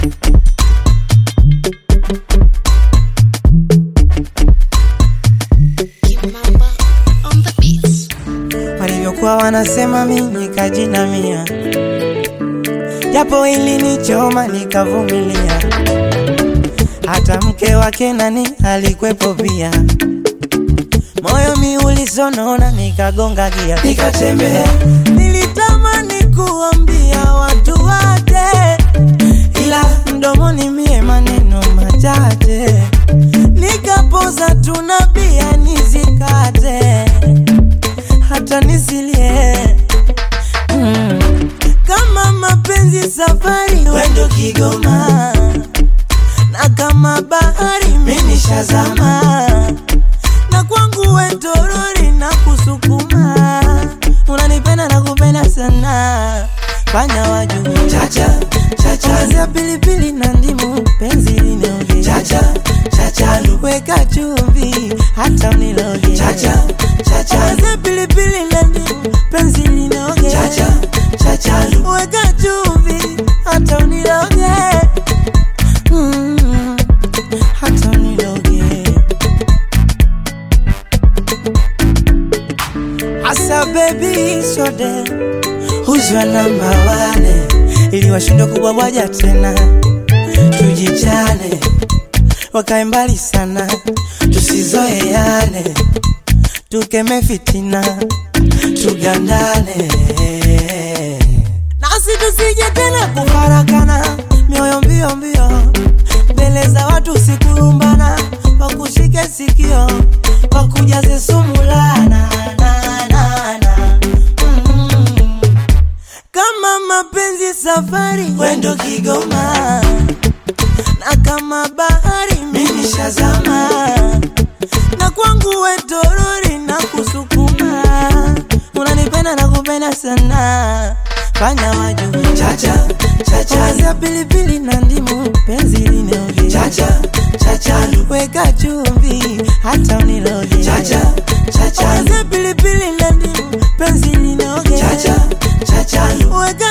Kimamba on the beats. walivyokuwa wanasema mimi kajinamia, japo ilinichoma nikavumilia. Hata mke wake nani alikwepo pia, moyo mi ulisonona, nikagonga gia, nikatembea. Nilitamani kuambia watu wote, ila mdomoni mie maneno machache, nikapoza tunabia nizikate hata nisilie mm. Kama mapenzi safari, wendo Kigoma, na kama bahari mimi shazama, na kwangu wetorori na kusukuma, unanipenda na kupenda sana, fanya waju chacha chacha, ongezea pilipili na ndimu, penzi linoge chacha chacha, weka chumvi hata uniloge chacha chacha, ongezea pilipili na ndimu, penzi linoge chacha chacha, weka chumvi hata uniloge mm, hata uniloge Asa baby sode huzwa namba wane ili washindwe kubwabwaja tena, tujichane wakae mbali sana, tusizoeane, tukeme fitina, tugandane nasi tusije tena kufarakana, mioyo mbio mbio mbele za watu, sikurumbana, wakushike sikio, wakujaze sumulana na, na, na. Mm. Kama mapenzi safari, wendo Kigoma, na kama bahari mimi shazama, na kwangu wetorori na kusukuma, unanipenda na kupenda sana, fanya waju chacha chacha, ongezea pilipili na ndimu, penzi linoge chacha chacha, weka chumvi hata uniloge chacha chacha, ongezea pilipili na ndimu, penzi linoge chacha chacha, weka